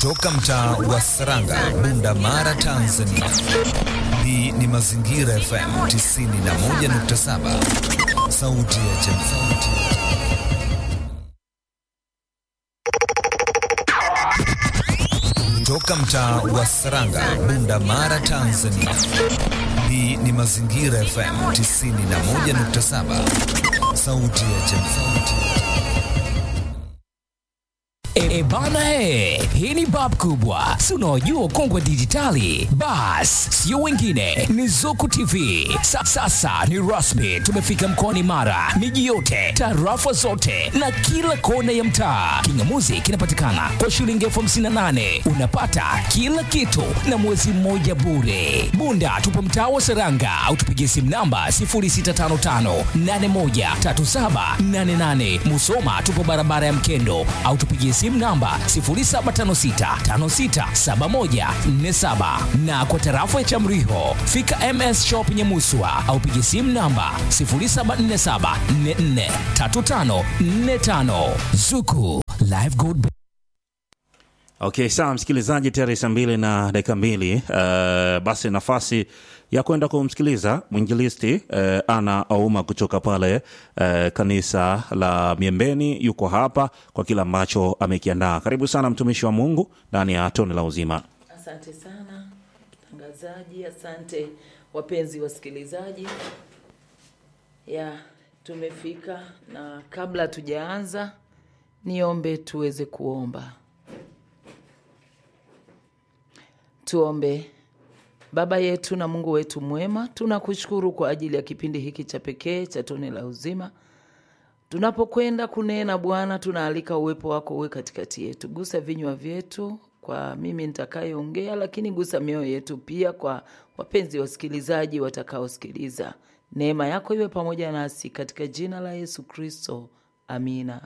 Toka mtaa wa Saranga, Bunda Mara, Tanzania. Hii ni Mazingira FM 91.7, sauti ya jamii. Toka mtaa wa Saranga, Bunda Mara, Tanzania. Hii ni Mazingira FM 91.7, sauti ya jamii. E bana he, hii ni bab kubwa, si unaojua ukongwe dijitali. Bas, sio wengine, ni Zuku TV. Sa, sasa ni rasmi, tumefika mkoani Mara, miji yote, tarafa zote na kila kona ya mtaa. Kingamuzi kinapatikana kwa shilingi elfu hamsini na nane unapata kila kitu na mwezi mmoja bure. Bunda tupo mtaa wa Seranga au tupigie simu namba 0655813788. Musoma tupo barabara ya Mkendo au tupigie simu namba 0756567147 na kwa tarafa ya Chamriho fika MS Shop Nyamuswa au pigie simu namba 0747443545 Zuku Live Gold Okay, sawa msikilizaji, tayari saa mbili na dakika mbili. Uh, basi nafasi ya kwenda kumsikiliza mwinjilisti uh, Ana Auma kutoka pale uh, kanisa la Miembeni, yuko hapa kwa kile ambacho amekiandaa. Karibu sana mtumishi wa Mungu ndani ya tone la uzima. Asante sana mtangazaji, asante wapenzi wasikilizaji. Ya, tumefika na kabla tujaanza, niombe tuweze kuomba. Tuombe. Baba yetu na Mungu wetu mwema, tunakushukuru kwa ajili ya kipindi hiki cha pekee cha tone la uzima. Tunapokwenda kunena Bwana, tunaalika uwepo wako uwe katikati yetu. Gusa vinywa vyetu kwa mimi nitakayeongea, lakini gusa mioyo yetu pia kwa wapenzi wasikilizaji watakaosikiliza. Neema yako iwe pamoja nasi katika jina la Yesu Kristo, amina.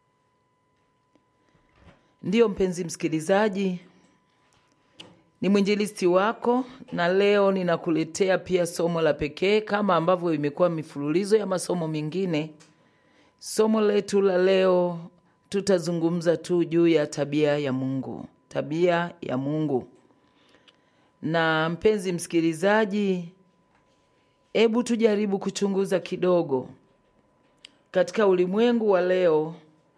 Ndiyo mpenzi msikilizaji, ni mwinjilisti wako na leo ninakuletea pia somo la pekee kama ambavyo imekuwa mifululizo ya masomo mengine. Somo letu la leo tutazungumza tu juu ya tabia ya Mungu, tabia ya Mungu. Na mpenzi msikilizaji, hebu tujaribu kuchunguza kidogo katika ulimwengu wa leo,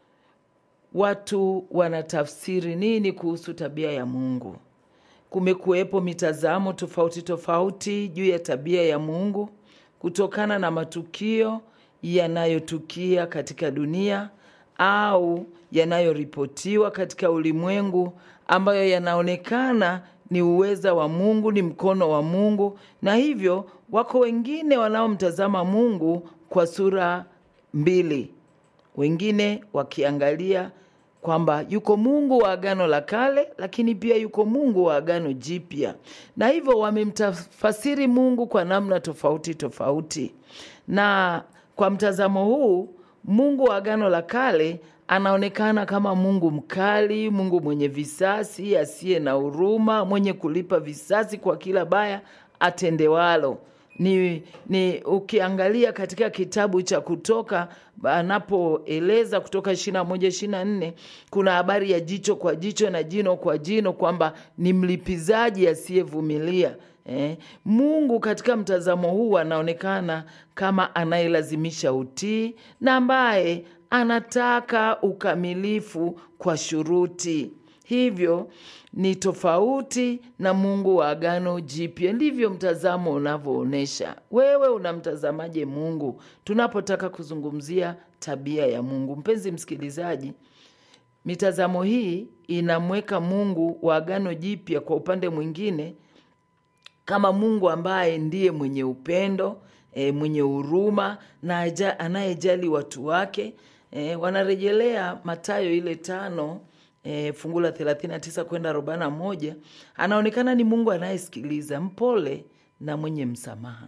watu wanatafsiri nini kuhusu tabia ya Mungu? Kumekuwepo mitazamo tofauti tofauti juu ya tabia ya Mungu kutokana na matukio yanayotukia katika dunia au yanayoripotiwa katika ulimwengu ambayo yanaonekana ni uweza wa Mungu, ni mkono wa Mungu, na hivyo wako wengine wanaomtazama Mungu kwa sura mbili, wengine wakiangalia kwamba yuko Mungu wa Agano la Kale, lakini pia yuko Mungu wa Agano Jipya, na hivyo wamemtafasiri Mungu kwa namna tofauti tofauti. Na kwa mtazamo huu, Mungu wa Agano la Kale anaonekana kama Mungu mkali, Mungu mwenye visasi, asiye na huruma, mwenye kulipa visasi kwa kila baya atendewalo ni, ni ukiangalia katika kitabu cha Kutoka anapoeleza Kutoka ishirini na moja ishirini na nne kuna habari ya jicho kwa jicho na jino kwa jino, kwamba ni mlipizaji asiyevumilia. Eh, Mungu katika mtazamo huu anaonekana kama anayelazimisha utii na ambaye anataka ukamilifu kwa shuruti. Hivyo ni tofauti na Mungu wa Agano Jipya. Ndivyo mtazamo unavyoonyesha. Wewe unamtazamaje Mungu tunapotaka kuzungumzia tabia ya Mungu? Mpenzi msikilizaji, mitazamo hii inamweka Mungu wa Agano Jipya kwa upande mwingine kama Mungu ambaye ndiye mwenye upendo e, mwenye huruma na aja- anayejali watu wake e, wanarejelea Mathayo ile tano e, fungu la 39 kwenda 41. Anaonekana ni Mungu anayesikiliza, mpole na mwenye msamaha.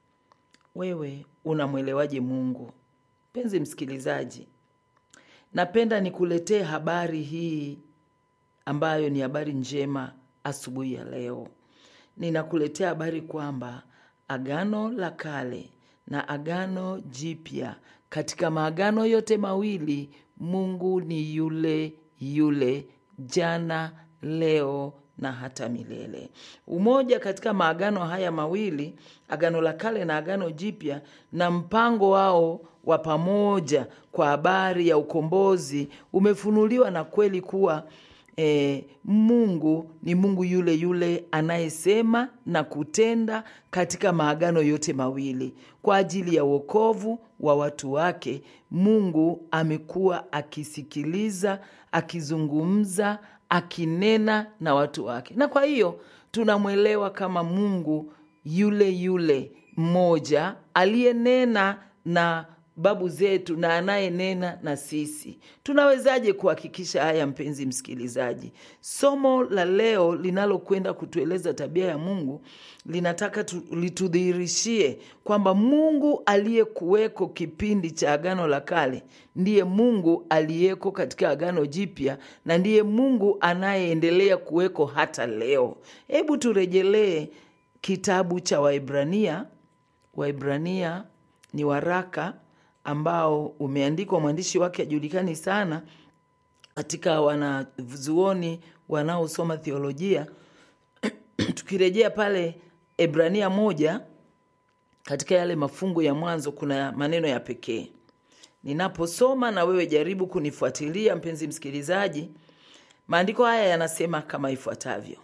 Wewe unamwelewaje Mungu? Mpenzi msikilizaji, napenda nikuletee habari hii ambayo ni habari njema asubuhi ya leo. Ninakuletea habari kwamba Agano la Kale na Agano Jipya, katika maagano yote mawili Mungu ni yule yule jana, leo na hata milele. Umoja katika maagano haya mawili, Agano la Kale na Agano Jipya, na mpango wao wa pamoja kwa habari ya ukombozi umefunuliwa na kweli kuwa E, Mungu ni Mungu yule yule anayesema na kutenda katika maagano yote mawili kwa ajili ya wokovu wa watu wake. Mungu amekuwa akisikiliza, akizungumza, akinena na watu wake, na kwa hiyo tunamwelewa kama Mungu yule yule mmoja aliyenena na babu zetu na anayenena na sisi. Tunawezaje kuhakikisha haya, mpenzi msikilizaji? Somo la leo linalokwenda kutueleza tabia ya Mungu linataka tu, litudhihirishie kwamba Mungu aliyekuweko kipindi cha Agano la Kale ndiye Mungu aliyeko katika Agano Jipya na ndiye Mungu anayeendelea kuweko hata leo. Hebu turejelee kitabu cha Waibrania. Waibrania ni waraka ambao umeandikwa, mwandishi wake ajulikani sana katika wanazuoni wanaosoma theolojia. Tukirejea pale Ebrania moja, katika yale mafungu ya mwanzo kuna maneno ya pekee. Ninaposoma na wewe jaribu kunifuatilia, mpenzi msikilizaji. Maandiko haya yanasema kama ifuatavyo: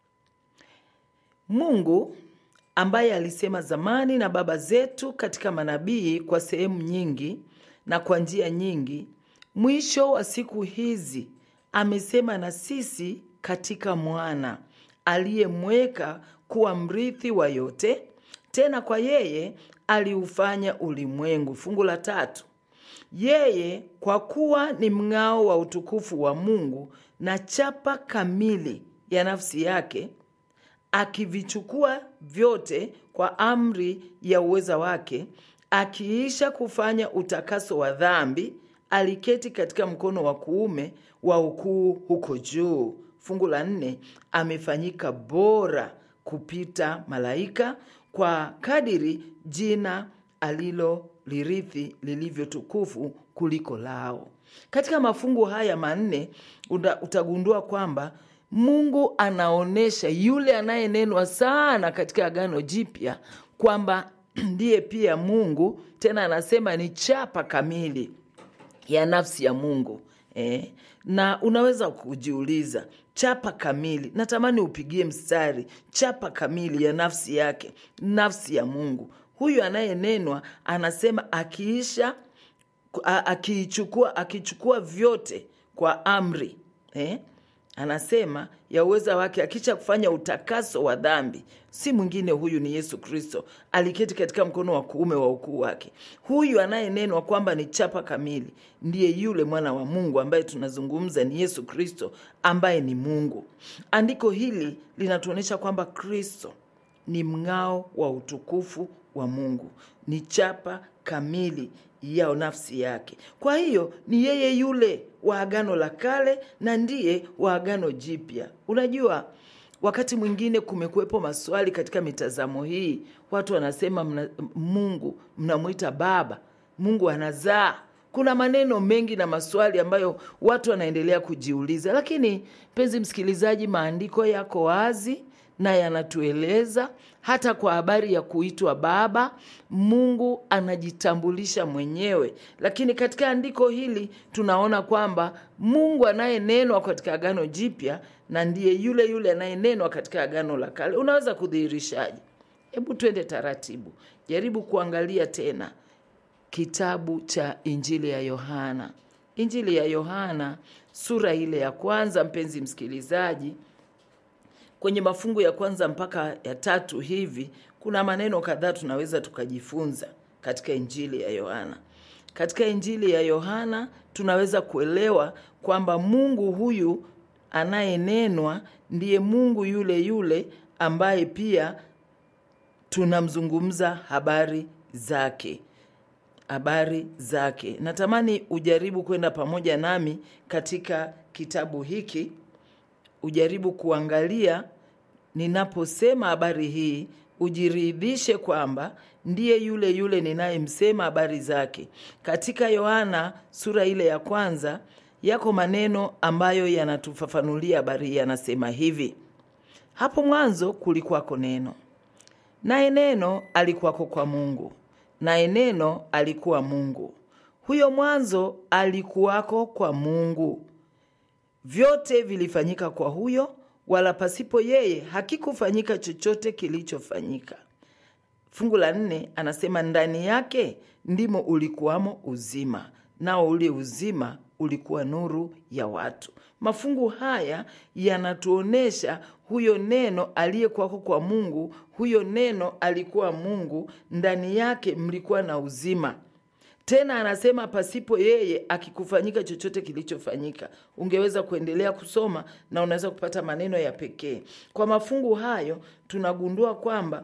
Mungu ambaye alisema zamani na baba zetu katika manabii kwa sehemu nyingi na kwa njia nyingi, mwisho wa siku hizi amesema na sisi katika mwana aliyemweka kuwa mrithi wa yote, tena kwa yeye aliufanya ulimwengu. Fungu la tatu, yeye kwa kuwa ni mng'ao wa utukufu wa Mungu na chapa kamili ya nafsi yake akivichukua vyote kwa amri ya uweza wake, akiisha kufanya utakaso wa dhambi, aliketi katika mkono wa kuume wa ukuu huko juu. Fungu la nne, amefanyika bora kupita malaika kwa kadiri jina alilolirithi lilivyo tukufu kuliko lao. Katika mafungu haya manne utagundua kwamba Mungu anaonyesha yule anayenenwa sana katika Agano Jipya kwamba ndiye pia Mungu, tena anasema ni chapa kamili ya nafsi ya Mungu eh. Na unaweza kujiuliza chapa kamili, natamani upigie mstari, chapa kamili ya nafsi yake, nafsi ya Mungu. Huyu anayenenwa anasema akiisha akichukua akichukua vyote kwa amri eh? Anasema ya uweza wake akisha kufanya utakaso wa dhambi. Si mwingine huyu ni Yesu Kristo, aliketi katika mkono wa kuume wa ukuu wake. Huyu anayenenwa kwamba ni chapa kamili ndiye yule mwana wa Mungu ambaye tunazungumza, ni Yesu Kristo ambaye ni Mungu. Andiko hili linatuonyesha kwamba Kristo ni mng'ao wa utukufu wa Mungu, ni chapa kamili ya nafsi yake. Kwa hiyo ni yeye yule wa Agano la Kale na ndiye wa Agano Jipya. Unajua, wakati mwingine kumekuwepo maswali katika mitazamo hii. Watu wanasema mna, Mungu mnamwita Baba, Mungu anazaa. Kuna maneno mengi na maswali ambayo watu wanaendelea kujiuliza, lakini mpenzi msikilizaji, maandiko yako wazi na yanatueleza hata kwa habari ya kuitwa Baba, Mungu anajitambulisha mwenyewe. Lakini katika andiko hili tunaona kwamba Mungu anayenenwa katika Agano Jipya na ndiye yule yule anayenenwa katika Agano la Kale. Unaweza kudhihirishaje? Hebu twende taratibu, jaribu kuangalia tena kitabu cha Injili ya Yohana, Injili ya Yohana sura ile ya kwanza, mpenzi msikilizaji kwenye mafungu ya kwanza mpaka ya tatu hivi kuna maneno kadhaa tunaweza tukajifunza katika injili ya Yohana. Katika injili ya Yohana tunaweza kuelewa kwamba Mungu huyu anayenenwa ndiye Mungu yule yule ambaye pia tunamzungumza habari zake habari zake. Natamani ujaribu kwenda pamoja nami katika kitabu hiki ujaribu kuangalia ninaposema habari hii, ujiridhishe kwamba ndiye yule yule ninayemsema habari zake. Katika Yohana sura ile ya kwanza yako maneno ambayo yanatufafanulia habari hii. Yanasema hivi: hapo mwanzo kulikuwako neno, naye neno alikuwako kwa Mungu, naye neno alikuwa Mungu. Huyo mwanzo alikuwako kwa Mungu. Vyote vilifanyika kwa huyo, wala pasipo yeye hakikufanyika chochote kilichofanyika. Fungu la nne anasema ndani yake ndimo ulikuwamo uzima, nao ule uzima ulikuwa nuru ya watu. Mafungu haya yanatuonyesha huyo neno aliyekuwako kwa Mungu, huyo neno alikuwa Mungu, ndani yake mlikuwa na uzima. Tena anasema pasipo yeye akikufanyika chochote kilichofanyika. Ungeweza kuendelea kusoma na unaweza kupata maneno ya pekee. Kwa mafungu hayo tunagundua kwamba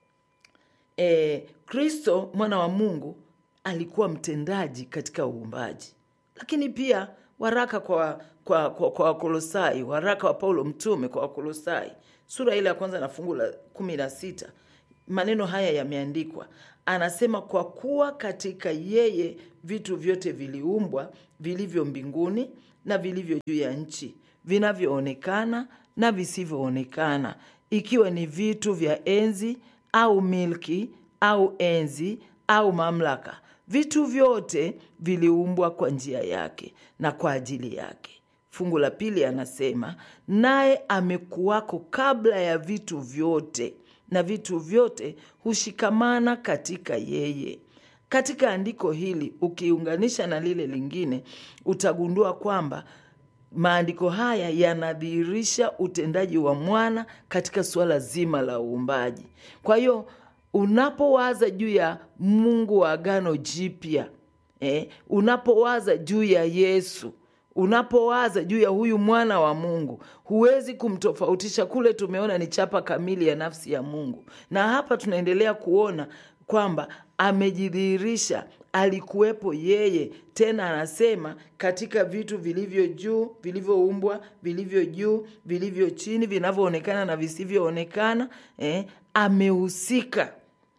eh, Kristo mwana wa Mungu alikuwa mtendaji katika uumbaji, lakini pia waraka kwa kwa kwa, kwa Wakolosai, waraka wa Paulo mtume kwa Wakolosai sura ile ya kwanza na fungu la kumi na sita maneno haya yameandikwa. Anasema kwa kuwa katika yeye vitu vyote viliumbwa, vilivyo mbinguni na vilivyo juu ya nchi, vinavyoonekana na visivyoonekana, ikiwa ni vitu vya enzi au milki au enzi au mamlaka. Vitu vyote viliumbwa kwa njia yake na kwa ajili yake. Fungu la pili anasema naye amekuwako kabla ya vitu vyote, na vitu vyote hushikamana katika yeye. Katika andiko hili ukiunganisha na lile lingine, utagundua kwamba maandiko haya yanadhihirisha utendaji wa mwana katika suala zima la uumbaji. Kwa hiyo unapowaza juu ya Mungu wa Agano Jipya eh, unapowaza juu ya Yesu unapowaza juu ya huyu mwana wa Mungu huwezi kumtofautisha. Kule tumeona ni chapa kamili ya nafsi ya Mungu, na hapa tunaendelea kuona kwamba amejidhihirisha, alikuwepo yeye. Tena anasema katika vitu vilivyo juu, vilivyoumbwa, vilivyo juu, vilivyo chini, vinavyoonekana na visivyoonekana, eh, amehusika.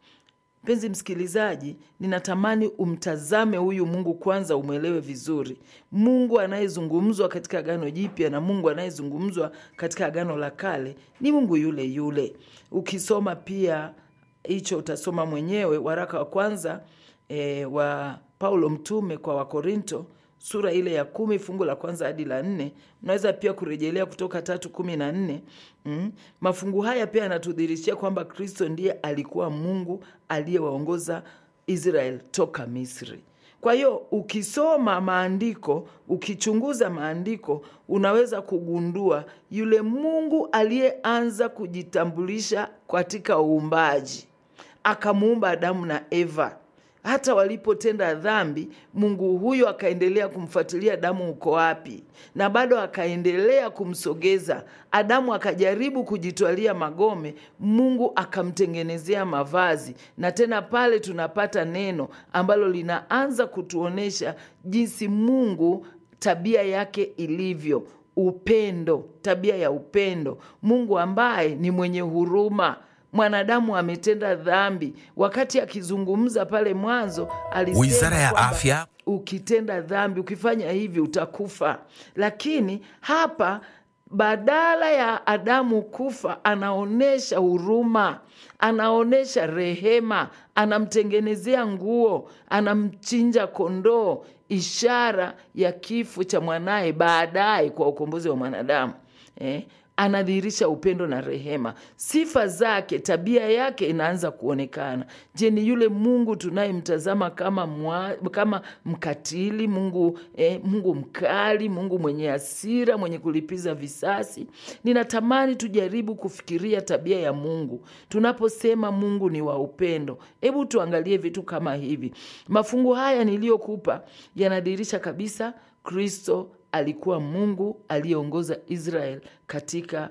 Mpenzi msikilizaji, ninatamani umtazame huyu Mungu kwanza, umwelewe vizuri. Mungu anayezungumzwa katika Agano Jipya na Mungu anayezungumzwa katika Agano la Kale ni Mungu yule yule. Ukisoma pia hicho utasoma mwenyewe waraka wa kwanza e, wa Paulo mtume kwa Wakorinto sura ile ya kumi fungu la kwanza hadi la nne. Unaweza pia kurejelea Kutoka tatu kumi na nne. Mm. Mafungu haya pia yanatudhihirishia kwamba Kristo ndiye alikuwa Mungu aliyewaongoza Israel toka Misri. Kwa hiyo ukisoma maandiko, ukichunguza maandiko, unaweza kugundua yule Mungu aliyeanza kujitambulisha katika uumbaji, akamuumba Adamu na Eva hata walipotenda dhambi, Mungu huyo akaendelea kumfuatilia Adamu uko wapi, na bado akaendelea kumsogeza Adamu. Akajaribu kujitwalia magome, Mungu akamtengenezea mavazi. Na tena pale tunapata neno ambalo linaanza kutuonyesha jinsi Mungu tabia yake ilivyo, upendo, tabia ya upendo, Mungu ambaye ni mwenye huruma mwanadamu ametenda dhambi. Wakati akizungumza pale mwanzo alisema Wizara ya kwamba Afya. ukitenda dhambi, ukifanya hivi utakufa. Lakini hapa badala ya Adamu kufa, anaonyesha huruma, anaonyesha rehema, anamtengenezea nguo, anamchinja kondoo, ishara ya kifo cha mwanaye baadaye kwa ukombozi wa mwanadamu eh? anadhihirisha upendo na rehema. Sifa zake, tabia yake inaanza kuonekana. Je, ni yule Mungu tunayemtazama kama, mwa, kama mkatili Mungu, eh, Mungu mkali, Mungu mwenye hasira, mwenye kulipiza visasi? Ninatamani tujaribu kufikiria tabia ya Mungu tunaposema Mungu ni wa upendo. Hebu tuangalie vitu kama hivi. Mafungu haya niliyokupa yanadhihirisha kabisa Kristo alikuwa Mungu aliyeongoza Israel katika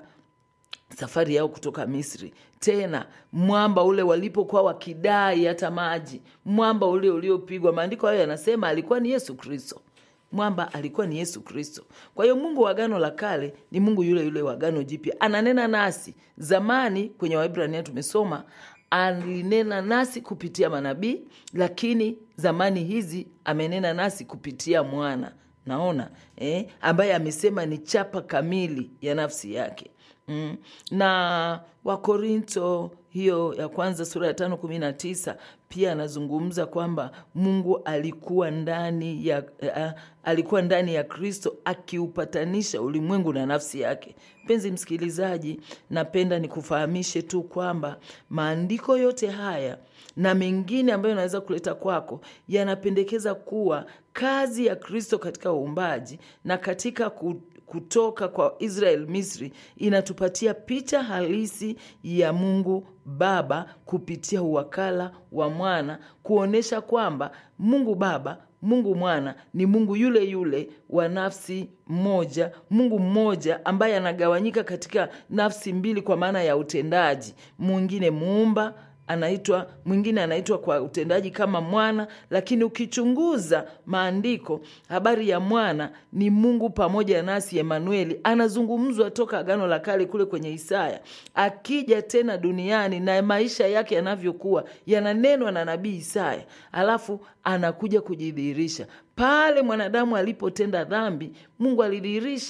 safari yao kutoka Misri. Tena mwamba ule walipokuwa wakidai hata maji, mwamba ule uliopigwa, maandiko hayo yanasema alikuwa ni Yesu Kristo. Mwamba alikuwa ni Yesu Kristo. Kwa hiyo Mungu wa Agano la Kale ni Mungu yule yule wa Agano Jipya, ananena nasi. Zamani kwenye Waebrania tumesoma alinena nasi kupitia manabii, lakini zamani hizi amenena nasi kupitia mwana naona eh, ambaye amesema ni chapa kamili ya nafsi yake mm. na wakorinto hiyo ya kwanza sura ya tano kumi na tisa pia anazungumza kwamba mungu alikuwa ndani ya uh, alikuwa ndani ya kristo akiupatanisha ulimwengu na nafsi yake mpenzi msikilizaji napenda nikufahamishe tu kwamba maandiko yote haya na mengine ambayo naweza kuleta kwako yanapendekeza kuwa kazi ya kristo katika uumbaji na katika ku, kutoka kwa israel misri inatupatia picha halisi ya mungu baba kupitia uwakala wa mwana kuonyesha kwamba mungu baba mungu mwana ni mungu yule yule wa nafsi moja mungu mmoja ambaye anagawanyika katika nafsi mbili kwa maana ya utendaji mwingine muumba anaitwa mwingine anaitwa kwa utendaji kama mwana lakini ukichunguza maandiko habari ya mwana ni mungu pamoja nasi emanueli anazungumzwa toka agano la kale kule kwenye isaya akija tena duniani na maisha yake yanavyokuwa yananenwa na nabii isaya alafu anakuja kujidhihirisha pale mwanadamu alipotenda dhambi mungu alidhihirisha